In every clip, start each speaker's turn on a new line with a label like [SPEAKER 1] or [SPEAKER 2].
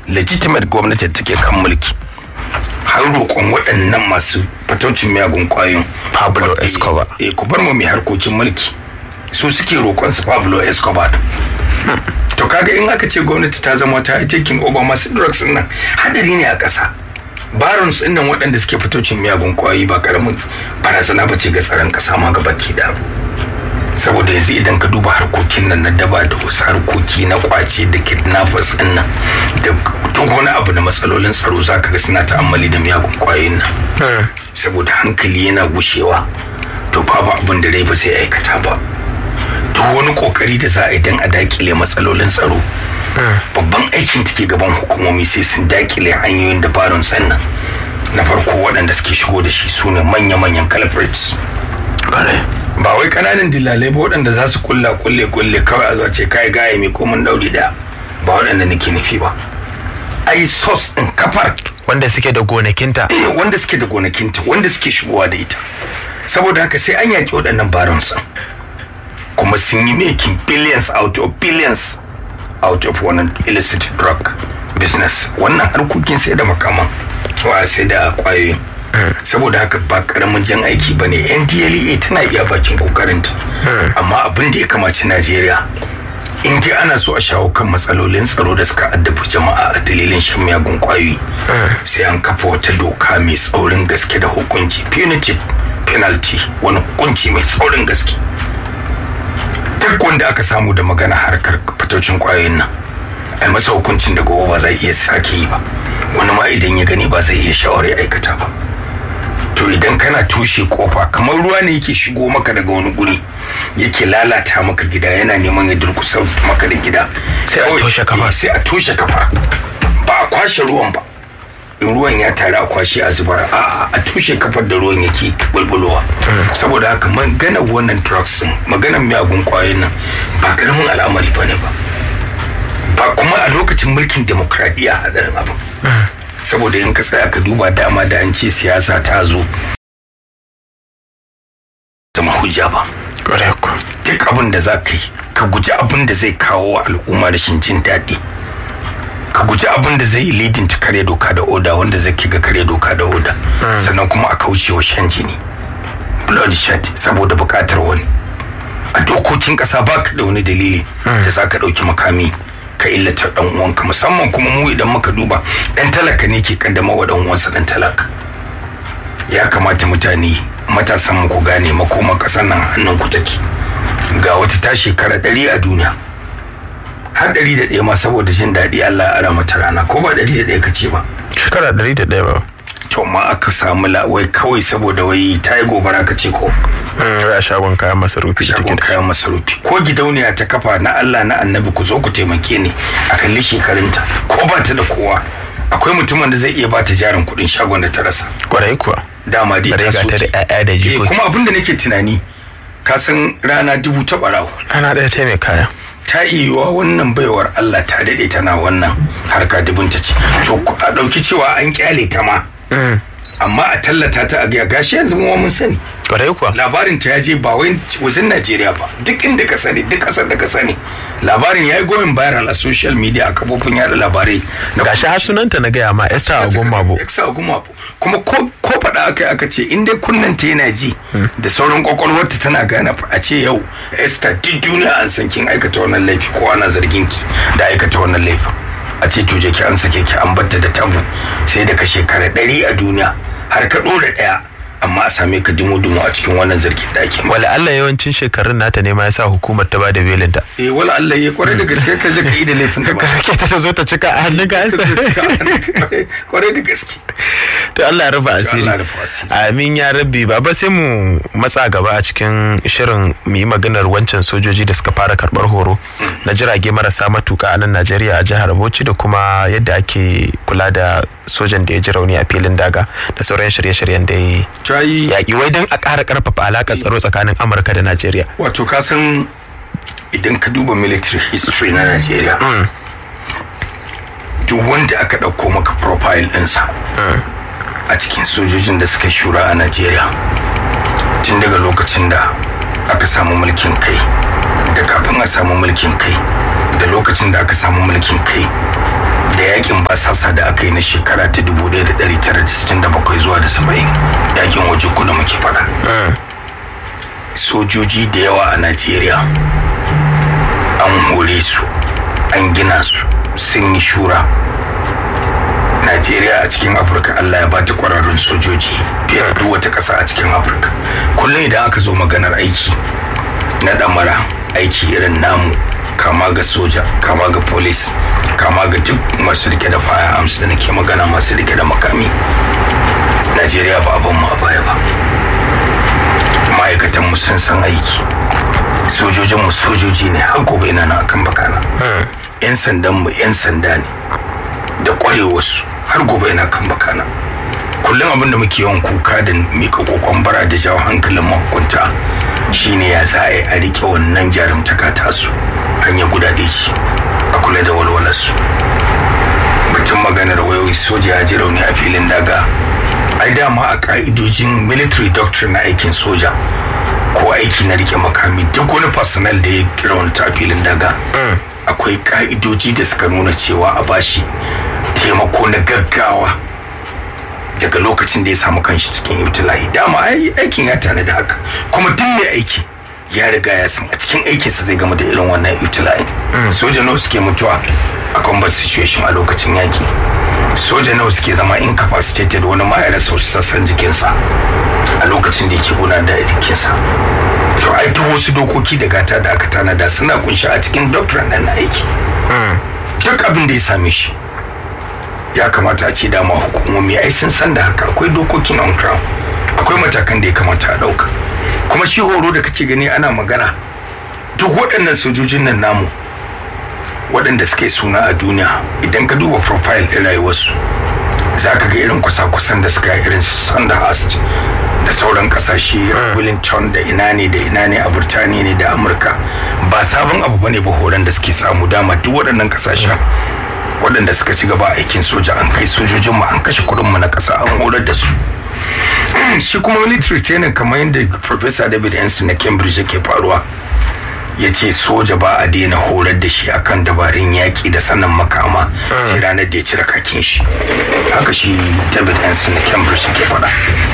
[SPEAKER 1] legitimate gwamnati da take kan mulki har roƙon waɗannan masu fataucin miyagun ƙwayoyin
[SPEAKER 2] Pablo Escobar.
[SPEAKER 1] eh ku bar mu mai harkokin mulki su suke roƙon su Pablo Escobar din to kaga in aka ce gwamnati ta zama ta yi taking over masu drugs din nan hadari ne a ƙasa barons din nan waɗanda suke fitocin miyagun ƙwayoyi ba karamin barazana ba ce ga tsaron ƙasa ma ga baki da saboda yanzu idan ka duba harkokin nan na daba da wasu harkoki na kwace da kidnappers din nan da duk wani abu na matsalolin tsaro zaka ga suna ta'ammali da miyagun ƙwayoyin nan saboda hankali yana gushewa to babu abin da rai ba zai aikata ba duk wani kokari da za a yi don a dakile matsalolin tsaro babban aikin take gaban hukumomi sai sun dakile hanyoyin dabarun sannan na farko waɗanda suke shigo da shi su ne manya-manyan culprits ba wai kananan dillalai ba waɗanda za su kulla kulle kulle kawai a zuwa ce kai gaya mai komin dauri da ba waɗanda nake nufi ba ai sos ɗin kafar
[SPEAKER 2] wanda suke da gonakinta
[SPEAKER 1] eh, wanda suke da gonakinta wanda suke shigowa da ita saboda haka sai an yaƙi waɗannan barons ɗin kuma sun yi making billions out of billions out of wannan illicit drug business wannan harkokin sai da makaman wa sai da kwayoyin saboda haka ba karamin jan aiki ba ne ndlea tana iya bakin kokarinta amma abin da ya kamaci najeriya in dai ana so a shawo kan matsalolin tsaro da suka addabi jama'a a dalilin shan miyagun kwayoyi sai an kafa wata doka mai tsaurin gaske da hukunci punitive penalty wani hukunci mai tsaurin gaske duk wanda aka samu da magana harkar fitocin kwayoyin nan a masa hukuncin da gobe ba zai iya sake yi ba wani ma idan ya gani ba zai iya shawar ya aikata ba to idan kana toshe kofa kamar ruwa ne yake shigo maka daga wani guri yake lalata maka gida yana neman ya durkusa maka da gida
[SPEAKER 2] Sai a toshe kafa.
[SPEAKER 1] sai a toshe kafa ba a kwashe ruwan ba in ruwan ya tare a kwashe a zubar a a tushe kafar da ruwan yake bulbulowa saboda haka maganar wannan drugs din maganar miyagun kwayoyin nan ba karamin al'amari bane ba ba kuma a lokacin mulkin demokradiyya hadarin abin saboda in ka tsaya ka duba dama da an ce siyasa ta zo zama hujja ba
[SPEAKER 2] ƙwarai ku
[SPEAKER 1] duk abin da za ka yi ka guji abin da zai kawo wa al'umma rashin jin daɗi ka guji abin da zai yi lidin ta kare doka da oda wanda zai kai ga kare doka da oda sannan kuma a kauce wa shan jini bloodshed saboda bukatar wani a dokokin kasa ba ka da wani dalili da za ka ɗauki makami ka illata dan uwanka musamman kuma mu idan muka duba dan talaka ne ke kaddama wa dan uwansa dan talaka ya kamata mutane matasan mu ku gane makoma kasar nan hannun ku take ga wata ta shekara ɗari a duniya har ɗari da ɗaya ma saboda jin daɗi Allah ya ara mata rana ko ba ɗari da ɗaya ka ce ba
[SPEAKER 2] shekara ɗari da ɗaya ba
[SPEAKER 1] to ma aka samu la'wai kawai saboda wai ta yi gobara ka ce ko
[SPEAKER 2] wai a shagon kayan masarufi da
[SPEAKER 1] shagon
[SPEAKER 2] take da
[SPEAKER 1] kayan masarufi ko gidauniya ta kafa na Allah na annabi ku zo ku taimake ni a kalli shekarunta ko ba ta da kowa akwai mutumin da zai iya ba ta jarin kuɗin shagon da ta rasa
[SPEAKER 2] kwarai kuwa
[SPEAKER 1] dama dai
[SPEAKER 2] Bare
[SPEAKER 1] ta
[SPEAKER 2] ga
[SPEAKER 1] so
[SPEAKER 2] ta da
[SPEAKER 1] ta-
[SPEAKER 2] 'ya'ya da
[SPEAKER 1] Eh,
[SPEAKER 2] jikoki
[SPEAKER 1] kuma abin da nake tunani ka san rana dubu ta ɓarawo
[SPEAKER 2] ana ɗaya ta mai kaya
[SPEAKER 1] ta iya wannan baiwar Allah ta daɗe tana wannan harka dubunta ce to ku- a ɗauki cewa an kyale ta ma amma a tallata ta a gaya gashi yanzu mu ma mun sani
[SPEAKER 2] kwarai kuwa
[SPEAKER 1] labarin ta ya je ba wai wajen Najeriya ba duk inda ka sani duk kasar da ka sani labarin ya yi goyon viral a social media a kafofin yada labarai na
[SPEAKER 2] gashi har sunanta na gaya ma Esther Agummabo
[SPEAKER 1] Esther Agummabo kuma ko ko faɗa aka yi aka ce in dai kunnen ta yana ji da sauran kwakwalwarta tana gane fa a ce yau Esther duk duniya an san kin aikata wannan laifi ko ana zargin ki da aikata wannan laifin a ce to je ki an sake ki an batta da tabu sai da ka shekara ɗari a duniya har ka ɗora ɗaya amma a same ka dumu-dumu a cikin wannan zargin da ake maka.
[SPEAKER 2] wala Allah yawancin shekarun nata ne ma yasa hukumar ta bada belin ta
[SPEAKER 1] eh wala Allah ya kwarai da gaske ka je ka yi da laifin ka ba
[SPEAKER 2] kake ta zo ta cika a hannun ka ansa
[SPEAKER 1] kwarai da gaske
[SPEAKER 2] to Allah ya rufa asiri
[SPEAKER 1] Allah ya rufa asiri.
[SPEAKER 2] amin ya rabbi baba sai mu matsa gaba a cikin shirin mu yi maganar wancan sojoji da suka fara karbar horo na jirage marasa matuka a nan Najeriya a jihar Bauchi da kuma yadda ake kula da sojan da ya ji rauni a filin daga da sauran shirye-shiryen da ya yi
[SPEAKER 1] ta yi
[SPEAKER 2] yaƙi wai don a ƙara ƙarfafa alaƙar tsaro tsakanin Amurka da Najeriya
[SPEAKER 1] wato ka san idan ka duba military history na Najeriya duk wanda aka ɗauko maka profile ɗinsa a cikin sojojin da suka shura a Najeriya tun daga lokacin da aka samu mulkin kai da kafin a samu mulkin kai da lokacin da aka samu mulkin kai da yakin basasa da aka yi na shekara ta 1967 zuwa da 70 yakin waje kudu muke fada sojoji da yawa a najeriya an hore su an gina su sun yi shura najeriya a cikin afirka allah ya ba ta kwararrun sojoji fiye da duk wata ƙasa a cikin afirka kullum idan aka zo maganar aiki na ɗamara aiki irin namu kama ga soja kama ga polis kama ga duk masu rike da firearms da nake magana masu rike da makami najeriya ba abin mu a baya ba ma'aikatan mu sun san aiki sojojin mu sojoji ne har gobe ina na akan bakana yan sandan mu yan sanda ne da kwarewarsu har gobe ina kan bakana kullum abin da muke yawan kuka da mika kokon bara da jawo hankalin mahukunta shine ya za a rike wannan jarumtaka tasu hanyar gudade shi a kula da walwalarsu batun maganar wayoyi soja ya ji rauni a filin daga ai dama a ka'idojin military doctrine na aikin soja ko aiki na rike makami duk wani personnel da ya raunta a filin daga akwai ka'idoji da suka nuna cewa a bashi taimako na gaggawa daga lokacin da ya samu kanshi cikin ibtila'i dama ai aikin ya tana da haka kuma duk mai aiki ya riga ya san a cikin aikinsa zai gama da irin wannan ibtila'i soja nawa suke mutuwa a combat situation a lokacin yaki soja nawa suke zama incapacitated wani ma ya rasa sassan jikinsa a lokacin da yake gudanar da aikinsa to ai duk wasu dokoki da gata da aka tanada suna kunshi a cikin doctrine nan na aiki duk abin da ya same shi ya kamata a ce dama hukumomi ai sun san da haka akwai dokokin on ground akwai matakan da ya kamata a ɗauka kuma shi horo da kake gani ana magana duk waɗannan sojojin nan namu waɗanda suke suna a duniya idan ka duba profile ɗin rayuwarsu za ka ga irin kusa-kusan da suka yi irin Sandhurst da sauran kasashe Wellington da ina ne da ina ne a Burtaniya ne da Amurka ba sabon abu bane ba horon da suke samu dama duk waɗannan kasashen waɗanda suka ci gaba aikin soja an kai sojojin mu an kashe kuɗin mu na ƙasa an horar da su shi kuma military training kamar yadda Professor David Henson na Cambridge yake faruwa ya ce soja ba a daina horar da shi akan dabarun yaƙi da sanin makama sai ranar da ya cire kakin shi haka shi david hansen na cambridge ke faɗa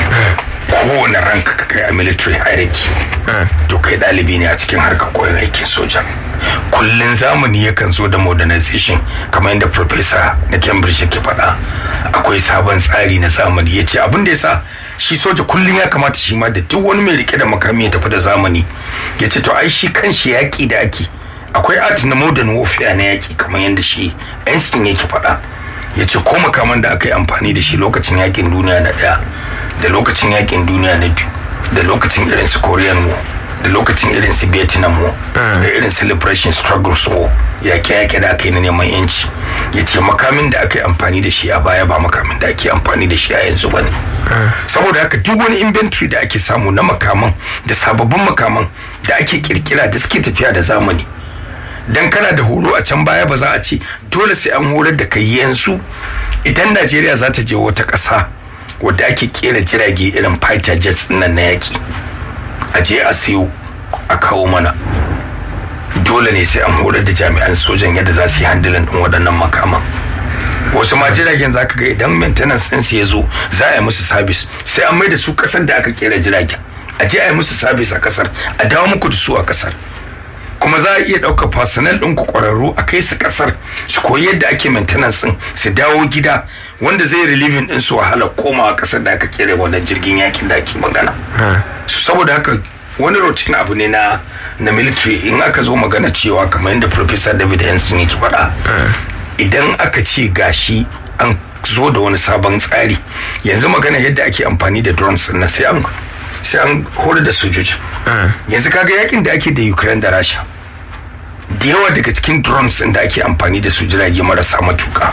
[SPEAKER 1] kowane ranka ka kai a military hierarchy to kai ɗalibi ne a cikin harkar koyon aikin soja kullun zamani yakan zo da modernization kamar yadda professor na cambridge ke faɗa akwai sabon tsari na zamani ya ce abin da ya sa shi soja kullum ya kamata shi ma da duk wani mai rike da makami ya tafi da zamani ya ce to ai shi kan shi yaƙi da ake akwai art na modern warfare na yaƙi kamar yadda shi Einstein yake faɗa ya ce ko makaman da aka yi amfani da shi lokacin yaƙin duniya na ɗaya da lokacin yaƙin duniya na biyu da lokacin irin su Korean War da lokacin irin su Vietnam War da irin su Liberation Struggles War yaƙe-yaƙe da aka yi na neman yanci ya ce makamin da aka yi amfani da shi a baya ba makamin da ake amfani da shi a yanzu ba ne saboda haka duk wani inventory da ake samu na makaman da sababbin makaman da ake kirkira da suke tafiya da zamani dan kana da horo a can baya ba za a ce dole sai an horar da kai yanzu idan najeriya za ta je wata ƙasa wadda ake kera jirage irin fighter jets nan na yaki a je a siyo a kawo mana dole ne sai an horar da jami'an sojan yadda za su yi handilin ɗin waɗannan makaman wasu ma jiragen za ka ga idan maintenance ɗin ya zo za a yi musu sabis sai an mai da su ƙasar da aka kera jiragen a je a yi musu sabis a ƙasar a dawo muku da su a ƙasar kuma za a iya ɗaukar personnel ɗin ku ƙwararru a kai su ƙasar su koyi yadda ake maintenance ɗin su dawo gida wanda zai relieving ɗin su wahala komawa ƙasar da aka kera wannan jirgin yakin da ake magana su saboda haka wani routine abu ne na na military in aka zo magana cewa kamar yadda professor david henson yake faɗa idan aka ce gashi an zo da wani sabon tsari yanzu magana yadda ake amfani da drones na sai an sai an horar da sojoji yanzu kaga yakin da ake da ukraine da rasha da yawa daga cikin drones da ake amfani da su jirage marasa matuka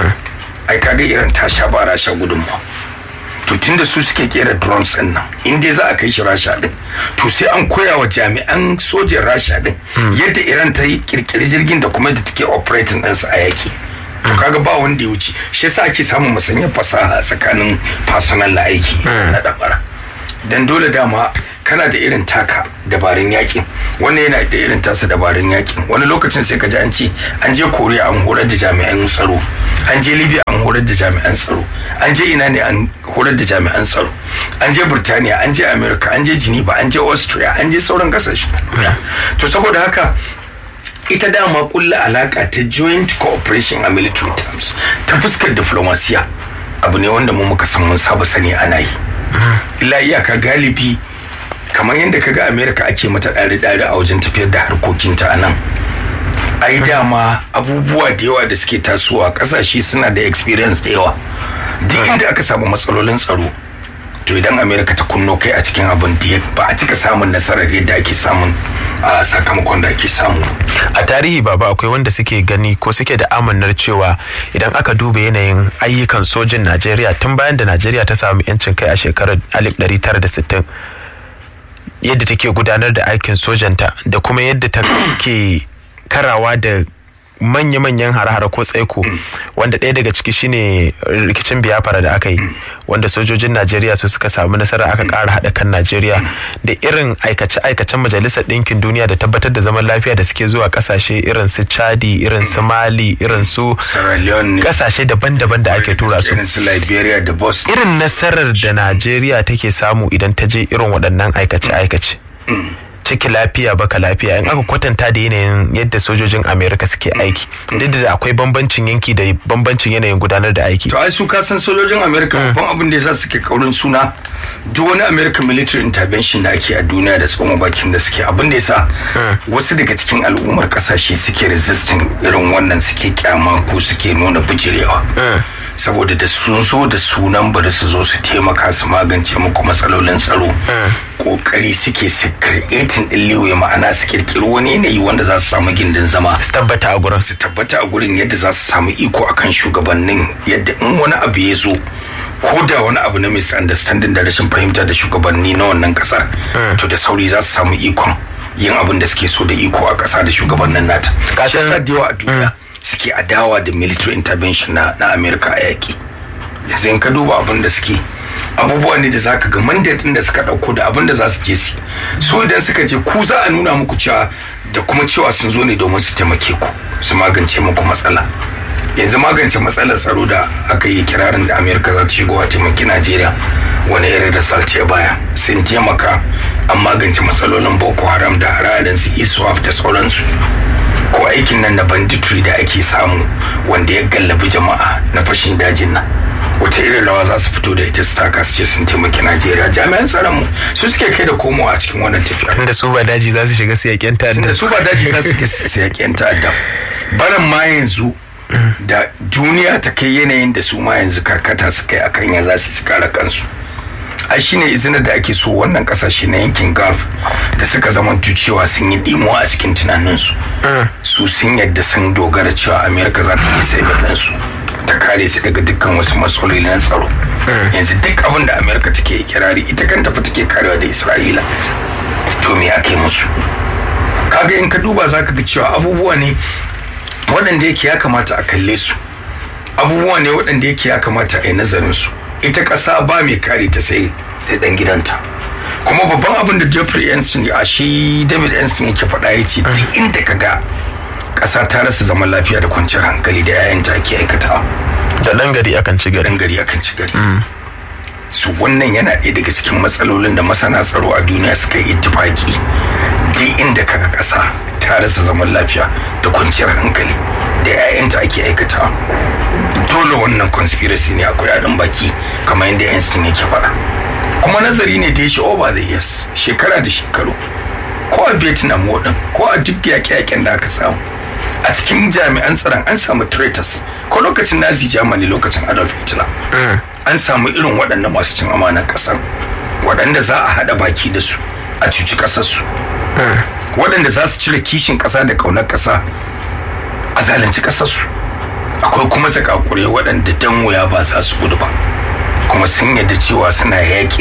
[SPEAKER 1] ai kaga irin ta sha ba rasha gudunmawa to tunda su suke kera drones din nan in dai za a kai shi rasha din to sai an koya wa jami'an sojin rasha din yadda iran ta yi kirkiri jirgin da kuma yadda take operating ɗinsa a yaki to kaga ba wanda ya wuce shi yasa ake samun musanyar fasaha tsakanin personal na aiki na dabara dan dole dama kana da irin taka dabarun yakin wani yana da irin tasa dabarun yakin wani lokacin sai ka ji an ce an je koriya an horar da jami'an tsaro an je libya an horar da jami'an tsaro an je ina ne an horar da jami'an tsaro an je burtaniya an je america an je geneva an je austria an je sauran kasashe to saboda haka ita dama kulla alaka ta joint cooperation a military terms ta fuskar diplomasiya abu ne wanda mu muka san mun saba sani ana yi illa iyaka galibi kamar yadda kaga america ake mata ɗari-ɗari a wajen tafiyar da harkokinta a nan ai dama abubuwa da yawa da suke tasowa kasashe suna da experience da yawa duk inda aka samu matsalolin tsaro to idan america ta kunno kai a cikin abin da ba a cika samun nasarar yadda ake samun a sakamakon da ake samu
[SPEAKER 2] a tarihi baba akwai wanda suke gani ko suke da amannar cewa idan aka duba yanayin ayyukan sojin najeriya tun bayan da najeriya ta samu yancin kai a shekarar 1960 yadda take gudanar da aikin sojanta da kuma yadda ta ke karawa da manya-manyan hare-hare ko tsaiko wanda ɗaya daga ciki shine rikicin biyafara da aka yi wanda sojojin najeriya su suka samu nasara aka ƙara haɗa kan najeriya da irin aikace-aikacen majalisar ɗinkin duniya da tabbatar da zaman lafiya da suke zuwa ƙasashe irin su chadi irin su mali irin su ƙasashe daban-daban da ake tura su
[SPEAKER 1] irin su liberia da bosnia
[SPEAKER 2] irin nasarar da najeriya take samu idan ta je irin waɗannan aikace-aikace ciki lafiya baka lafiya in aka kwatanta da yanayin yadda sojojin amerika suke aiki duk da akwai bambancin yanki da bambancin yanayin gudanar da aiki
[SPEAKER 1] to ai su kasan sojojin amerika babban abin da yasa suke kaurin suna duk wani american military intervention da ake a duniya da tsoma bakin da suke abin da yasa wasu daga cikin al'ummar kasashe suke resisting irin wannan suke kyama ko suke nuna bijirewa saboda da sun zo da sunan bari su zo su taimaka su magance muku matsalolin tsaro kokari suke su creating din liwe ma'ana su kirkiri wani yanayi wanda za su samu gindin zama
[SPEAKER 2] su tabbata a gurin
[SPEAKER 1] su tabbata a gurin yadda za su samu iko akan shugabannin yadda in wani abu ya zo ko da wani abu na misunderstanding da rashin fahimta da shugabanni na wannan kasar to da sauri za su samu ikon yin abin da suke so da iko a kasa da shugabannin nata kashin sa da yawa a duniya suke adawa da military intervention na, na america a yaƙi yanzu in ka duba abin da suke abubuwa ne da za ka ga mandate da suka ɗauko da abin da za su je su su idan suka je ku za a nuna muku cewa da kuma cewa sun zo ne domin su taimake ku su magance muku matsala yanzu magance matsalar tsaro da aka yi kirarin da amerika za ta shigo a taimaki najeriya wani irin result ya baya sun taimaka an magance matsalolin boko haram da hararin su iswap da sauransu ko aikin nan na banditry da ake samu wanda ya gallabi jama'a na fashin dajin nan wata irin rawa za su fito da ita su taka su ce sun taimaki najeriya jami'an tsaron mu su suke kai da komo a cikin wannan tafiya
[SPEAKER 2] tunda su ba daji za su shiga su yaƙen ta'adda
[SPEAKER 1] tunda su ba daji za su shiga su yaƙen ta'adda barin ma yanzu da duniya ta kai yanayin da su ma yanzu karkata su kai akan ya za su su kare kansu ai shine izinin da ake so wannan kasashe na yankin gulf da suka zama cewa sun yi dimuwa a cikin tunaninsu su sun yadda sun dogara cewa amerika za ta yi sai su ta kare su daga dukkan wasu matsaloli na tsaro yanzu duk abin da amerika take kirari ita kanta fa take karewa da isra'ila to me ake musu kaga in ka duba za ka ga cewa abubuwa ne waɗanda yake ya kamata a kalle su abubuwa ne waɗanda yake ya kamata a yi nazarin su ita ƙasa ba mai kare ta sai da ɗan gidanta kuma babban abin da jeffrey Einstein a shi david Einstein yake faɗa ya ce duk inda ka ga ƙasa ta rasa zaman lafiya da kwanciyar hankali da 'ya'yanta ake aikata
[SPEAKER 2] da ɗan gari akan ci gari
[SPEAKER 1] ɗan gari akan ci gari su wannan yana ɗaya daga cikin matsalolin da masana tsaro a duniya suka yi ittifaki duk inda kaga ƙasa ta rasa zaman lafiya da kwanciyar hankali da 'ya'yanta ake aikata dole wannan conspiracy ne akwai adon baki kamar yadda Einstein yake faɗa kuma nazari ne da ya shi over the years shekara da shekaru ko a vietnam wadin ko a duk yaƙe-yaƙen da aka samu a cikin jami'an tsaron an samu traitors ko lokacin nazi germany lokacin adolf hitler an samu irin waɗannan masu cin amanar ƙasar waɗanda za a haɗa baki da su a cuci ƙasarsu waɗanda za su cire kishin ƙasa da ƙaunar ƙasa a zalunci ƙasarsu akwai kuma zakakure waɗanda dan wuya ba za su gudu ba kuma sun yadda cewa suna yaƙi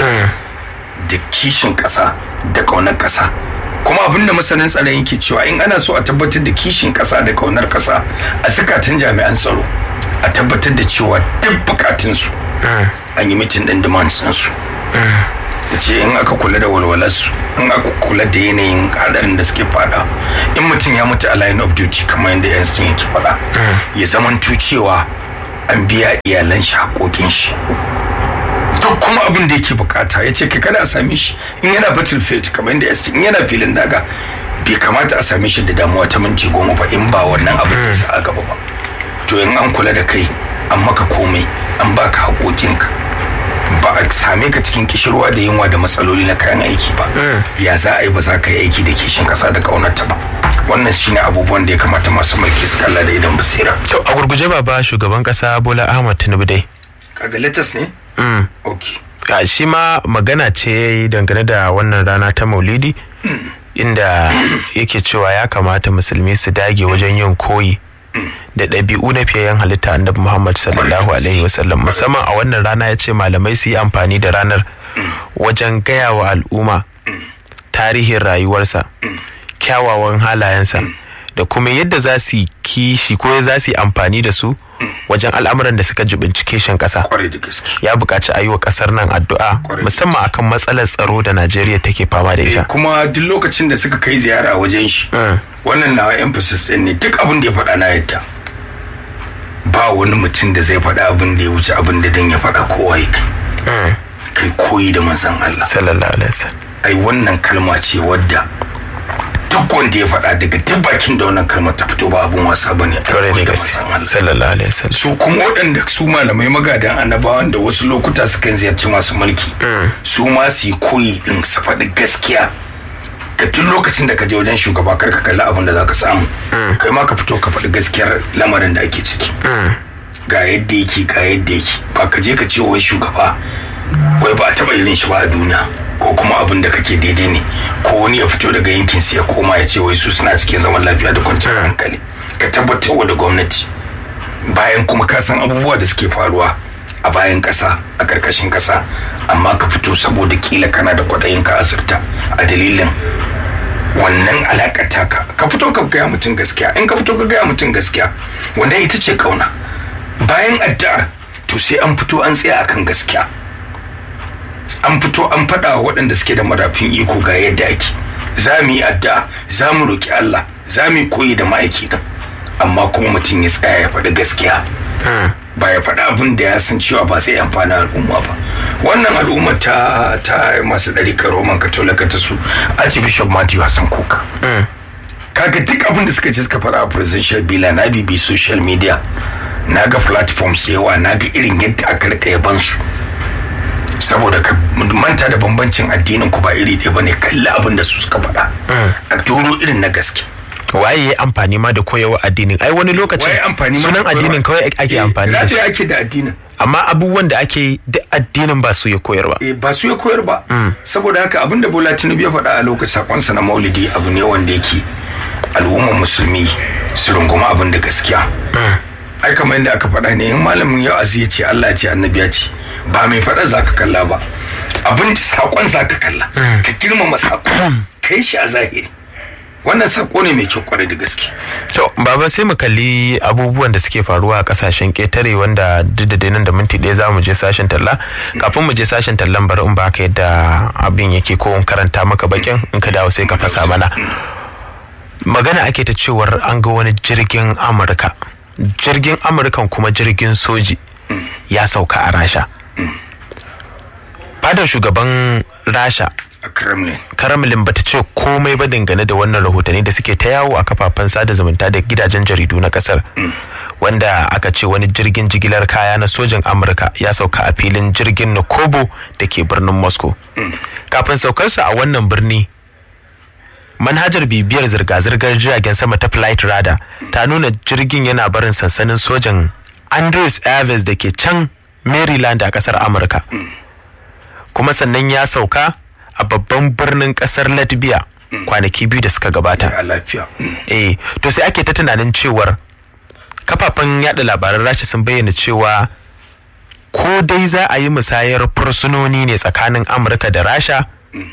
[SPEAKER 1] da kishin ƙasa da ƙaunar ƙasa kuma abin da masanin tsaron yake cewa in ana so a tabbatar da kishin ƙasa da ƙaunar ƙasa a zukatan jami'an tsaro a tabbatar da cewa duk bukatunsu an yi mitin ɗin demands ɗinsu ya ce in aka kula da walwalarsu in aka kula da yanayin hadarin da suke fada in mutum ya mutu a line of duty kamar yadda yan sun yake fada ya zamanto cewa an biya iyalan shi haƙoƙin shi duk kuma abin da yake bukata ya ce kai kada a same shi in yana battlefield kamar yadda yan in yana filin daga bai kamata a same shi da damuwa ta minti goma ba in ba wannan abin da sa a gaba ba to in an kula da kai an maka komai an baka haƙoƙinka ba a same ka cikin kishirwa da yunwa da matsaloli na kayan aiki ba ya za a yi ba za ka yi aiki da kishin kasa da kaunarta ba wannan shine abubuwan da ya kamata masu mulki su kalla da idan basira
[SPEAKER 2] to a gurguje baba shugaban kasa bola ahmad tinubu dai
[SPEAKER 1] kaga latest ne
[SPEAKER 2] mm.
[SPEAKER 1] okay
[SPEAKER 2] a shi ma magana ce ya yi dangane da wannan rana ta maulidi inda yake cewa ya kamata musulmi su dage wajen yin koyi da ɗabi'u na fiyayyen halitta annabi Muhammad sallallahu alaihi wasallam musamman a wannan rana ya ce malamai su yi amfani da ranar wajen gaya wa al'umma tarihin rayuwarsa kyawawan halayensa da kuma yadda za su yi kishi ko za su yi amfani da su wajen al'amuran da suka jibinci kishin ƙasa
[SPEAKER 1] kwarai da gaske
[SPEAKER 2] ya buƙaci a yi wa ƙasar nan addu'a
[SPEAKER 1] Kwarai da
[SPEAKER 2] musamman akan matsalar tsaro da najeriya take fama da
[SPEAKER 1] Eh,
[SPEAKER 2] ita
[SPEAKER 1] kuma duk lokacin da suka kai ziyara wajen shi
[SPEAKER 2] Mm.
[SPEAKER 1] wannan nawa emphasis din ne duk abin da ya faɗa na yadda ba wani mutum da zai faɗa abin da ya wuce abin da dan ya faɗa kowa ya kai
[SPEAKER 2] Mm.
[SPEAKER 1] kai koyi da manzon Allah
[SPEAKER 2] sallallahu alaihi wasallam
[SPEAKER 1] ai wannan kalma ce wadda duk wanda ya faɗa daga duk bakin da wannan kalmar ta fito ba abin wasa bane ai
[SPEAKER 2] kwarai
[SPEAKER 1] koyi
[SPEAKER 2] da
[SPEAKER 1] da
[SPEAKER 2] gaske
[SPEAKER 1] manzon Allah
[SPEAKER 2] sallallahu alaihi wasallam
[SPEAKER 1] su kuma waɗanda su malamai magadan annabawan da wasu lokuta sukan ziyarci masu mulki su ma su yi koyi din su faɗi gaskiya ka duk lokacin da ka je wajen shugaba kar ka kalli abin da za ka samu kai ma ka fito ka faɗi gaskiyar lamarin da ake ciki ga yadda yake ga yadda yake ba ka je ka ce wai shugaba wai ba a taɓa irin shi ba a duniya ko kuma abin da kake daidai ne ko wani ya fito daga yankin su ya koma ya ce wai su suna cikin zaman lafiya da kwanciyar hankali ka tabbatar wa da gwamnati bayan kuma ka san abubuwa da suke faruwa a bayan ƙasa a ƙarƙashin ƙasa amma ka fito saboda kila kana da kwaɗayin ka asirta a dalilin wannan alaƙar taka ka fito ka gaya mutum gaskiya in ka fito ka gaya mutum gaskiya wanda ita ce kauna bayan addu'ar to sai an fito an tsaya akan gaskiya an fito an faɗa wa waɗanda suke da madafin iko ga yadda ake za mu yi addu'a za mu roƙi Allah za mu yi koyi da ma'aiki din amma kuma mutum ya tsaya ya faɗi gaskiya ba ya faɗi abin da ya san cewa ba sai amfani al'umma ba wannan al'umma ta ta masu ɗarikar roman katolika ta su archbishop matthew hassan kuka kaga duk abin da suka ce suka faɗa a presidential bila na bibi social media na ga platforms da yawa na ga irin yadda aka rika yaban su saboda ka manta da bambancin addinin ku ba iri ɗaya bane kalli abin da su suka faɗa a doro irin na gaske
[SPEAKER 2] waye ya amfani ma da koyawa addinin ai wani lokacin
[SPEAKER 1] Waye amfani ma da
[SPEAKER 2] sunan
[SPEAKER 1] koyarwa?
[SPEAKER 2] addinin kawai ake
[SPEAKER 1] Eh,
[SPEAKER 2] amfani da shi
[SPEAKER 1] lafiya ake da addinin
[SPEAKER 2] amma abubuwan da ake yi duk addinin ba su ya koyar ba
[SPEAKER 1] Eh, ba su ya koyar ba saboda haka abin da bola tinubu ya faɗa a lokacin sakonsa na maulidi abu ne wanda yake al'ummar musulmi su runguma abin da gaskiya ai kamar yadda aka faɗa ne in malamin ya azi ya ce allah ya ce annabi ya ce ba mai faɗa za ka kalla ba abin da sakon za ka kalla ka girmama sakon ka yi shi a zahiri wannan sako ne mai kyau kwarai da gaske
[SPEAKER 2] to baba sai mu kalli abubuwan da suke faruwa a kasashen ketare wanda duk da dai nan da minti ɗaya za mu je sashen talla kafin mu je sashen tallan bari in baka yadda abin yake ko in karanta maka bakin in ka dawo sai ka fasa mana magana ake ta cewar an ga wani jirgin amurka jirgin amurkan kuma jirgin soji ya sauka a rasha fadar shugaban rasha
[SPEAKER 1] a kremlin
[SPEAKER 2] Kremlin bata ce komai ba dangane da wannan rahotanni da suke ta yawo a kafafen sada zumunta da gidajen jaridu na kasar wanda aka ce wani jirgin jigilar kaya na sojin amurka ya sauka a filin jirgin Nakobo da ke birnin moscow kafin saukarsa a wannan birni manhajar bibiyar zirga-zirgar jiragen sama ta flight radar ta nuna jirgin yana barin sansanin sojan andrews airways da ke can maryland a kasar amurka kuma sannan ya sauka a babban birnin kasar latvia kwanaki biyu da suka gabata
[SPEAKER 1] a lafiya Mm.
[SPEAKER 2] eh to sai ake ta tunanin cewar kafafen yada labaran rasha sun bayyana cewa ko dai za a yi musayar fursunoni ne tsakanin amurka da rasha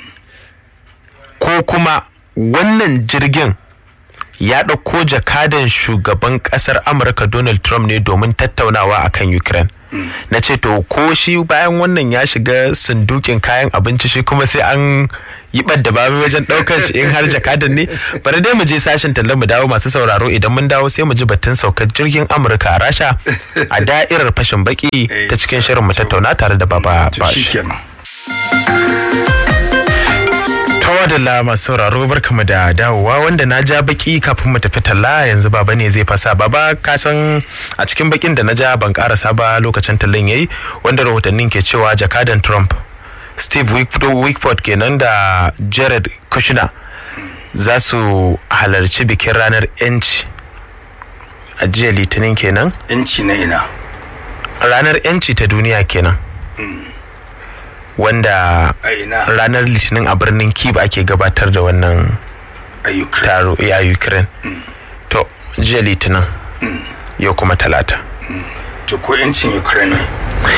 [SPEAKER 2] ko kuma wannan jirgin ya ɗauko jakadan shugaban ƙasar amurka donald trump ne domin tattaunawa akan ukraine na ce to ko shi bayan wannan ya shiga sundukin kayan abinci shi kuma sai an yi ɓadda babu wajen ɗaukar shi in har jakadan ne bari dai mu je sashen tallan mu dawo masu sauraro idan mun dawo sai mu ji batun saukar jirgin amurka a rasha a da'irar fashin baki ta cikin shirin mu tattauna tare da baba bashi tawadala masu sauraro barkamu da dawowa wanda na ja baki kafin mu tafi talla yanzu baba ne zai fasa baba ka san a cikin bakin da na ja ban karasa ba lokacin tallan yayi wanda rahotannin ke cewa jakadan trump steve wickford kenan da jared kushner za su halarci bikin ranar yanci a jiya litinin kenan
[SPEAKER 1] yanci na ina
[SPEAKER 2] ranar yanci ta duniya kenan wanda ranar litinin a birnin kiev ake gabatar da wannan taro a ukraine to jiya litinin yau kuma talata
[SPEAKER 1] to ko yancin ukraine ne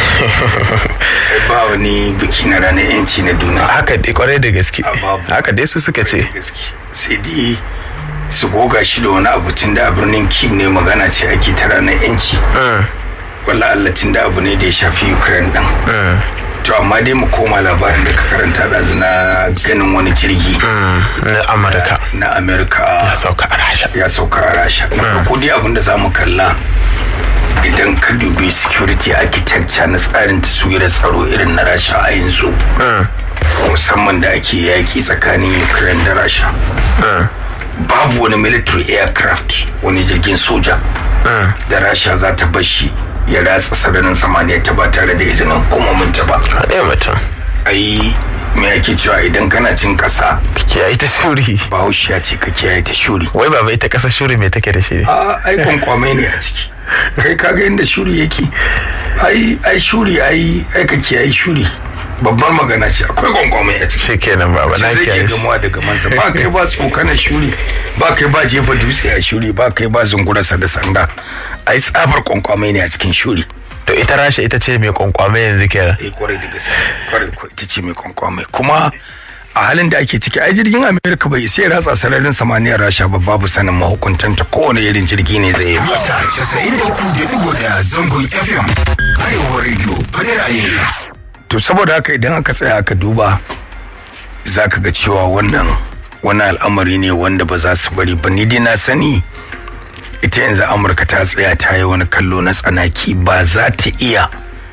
[SPEAKER 1] ba wani biki na ranar yanci na duniya
[SPEAKER 2] haka dai kwarai da gaske haka dai su suka ce
[SPEAKER 1] sai dai su goga shi da wani abu tun da a birnin kiev ne magana ce ake ta ranar yanci wala Allah tun da abu ne da ya shafi ukraine din to amma dai mu koma labarin da ka karanta ɗazu na ganin wani jirgi
[SPEAKER 2] na amurka
[SPEAKER 1] na amurka
[SPEAKER 2] ya sauka a rasha
[SPEAKER 1] ya sauka a rasha na farko dai abin da za mu kalla idan ka dubi security architecture na tsarin taswirar tsaro irin na rasha a yanzu musamman da ake yaƙi tsakanin ukraine da rasha babu wani military aircraft wani jirgin soja da rasha za ta bashi ya ratsa sararin samaniya ta ba tare da izinin hukumomin ta ba.
[SPEAKER 2] Haɗe mutum.
[SPEAKER 1] Ai me ake cewa idan kana cin ƙasa.
[SPEAKER 2] Ka kiyaye ta shuri.
[SPEAKER 1] Bahaushe ya ce ka kiyaye ta shuri.
[SPEAKER 2] Wai baba ita ƙasa shuri me take da shi?
[SPEAKER 1] A ai kwankwamai ne a ciki. Kai kaga inda shuri yake. Ai ai shuri ai ai ka kiyaye shuri. babbar magana ce akwai gwangwamai a ciki
[SPEAKER 2] shi kenan baba na
[SPEAKER 1] kiyaye shi gamuwa da gamansa ba kai ba tsokanar shuri ba kai ba jefa dutse a shuri ba kai ba zungurarsa da sanda ai tsabar kwankwamai ne a cikin shuri
[SPEAKER 2] to ita rasha ita ce mai kwankwamai yanzu kenan
[SPEAKER 1] eh kwarai da gaske kwarai ko ita ce mai kwankwamai kuma a halin da ake ciki ai jirgin amerika bai sai ratsa sararin samaniyar rasha ba babu sanin mahukuntanta kowane irin jirgi ne zai yi
[SPEAKER 3] masa 93.1 zangon fm arewa radio fadar ayyana
[SPEAKER 1] to saboda haka idan aka tsaya aka duba za ka ga cewa wannan wani al'amari ne wanda ba za su bari ba ni dai na sani ita yanzu amurka ta tsaya ta yi wani kallo na tsanaki ba za ta iya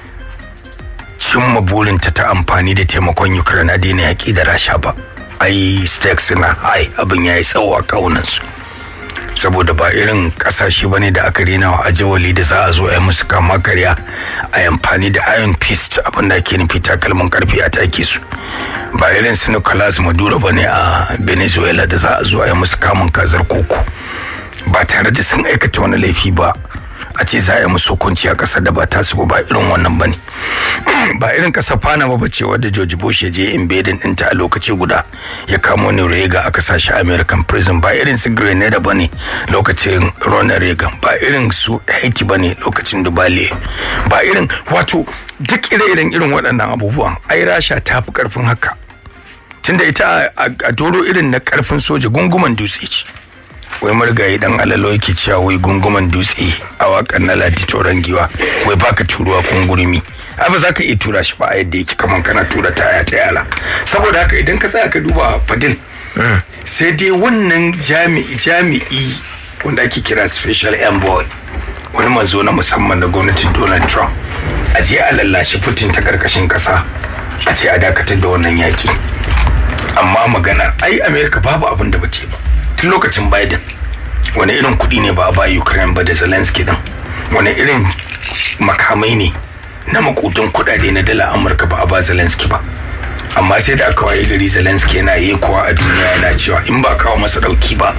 [SPEAKER 1] cimma burinta ta amfani da taimakon ukraine a daina yaƙi da rasha ba ai stakes na high abin ya yi tsawo a kawunansu saboda ba irin kasashe ba ne da aka rena wa ajawali da za a zo a yi musu kama karya a amfani da iron fist abin da ake nufi takalmin karfe a take su ba irin su nicolas maduro ba ne a venezuela da za a zo a yi musu kamun kazar koko ba tare da sun aikata wani laifi ba a ce za a yi musu hukunci a kasar da ba tasu ba ba irin wannan ba ne ba irin kasar panama ba ce wadda george bush ya je invading ɗinta a lokaci guda ya kamo ni reagan aka sa shi american prison ba irin su grenada ba ne lokacin ronald reagan ba irin su haiti ba ne lokacin dubale ba irin wato duk ire-iren irin waɗannan abubuwan ai rasha ta fi ƙarfin haka tunda ita a doro irin na ƙarfin soja gunguman dutse ce wai marigayi dan alalo yake cewa wai gunguman dutse a wakan na ladi toron giwa wai baka turuwa kungurmi ai ba za ka iya tura shi ba a yadda yake kaman kana tura taya ta yala saboda haka idan ka tsaya ka duba fadil sai dai wannan jami'i jami'i wanda ake kira special envoy wani manzo na musamman na gwamnatin donald trump a je a lallashi putin ta karkashin kasa a ce a dakatar da wannan yaki amma magana ai america babu abin da bace ba tun lokacin biden wani irin kuɗi ne ba a ba ukraine ba da zelensky din wani irin makamai ne na makudin kuɗaɗe na dala amurka ba a ba zelensky ba amma sai da aka waye gari zelensky yana yi kuwa a duniya yana cewa in ba kawo masa ɗauki ba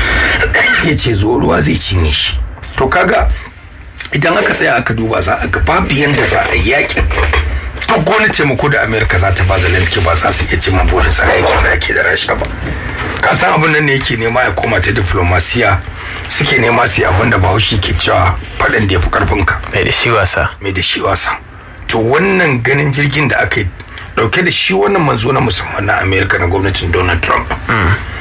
[SPEAKER 1] ya ce zo ruwa zai cinye shi to kaga idan aka tsaya aka duba za a ga babu yanda za a yi yakin duk wani taimako da amerika za ta ba zelensky ba za su iya cimma burinsa a yakin da ake da rasha ba ka san abin nan ne yake nema ya koma ta diplomasiya suke nema su yi abin da bahaushe ke cewa faɗin da ya fi ƙarfinka
[SPEAKER 2] mai da shi wasa
[SPEAKER 1] mai da shi wasa to wannan ganin jirgin da aka yi dauke da shi wannan manzo na musamman na amerika na gwamnatin donald trump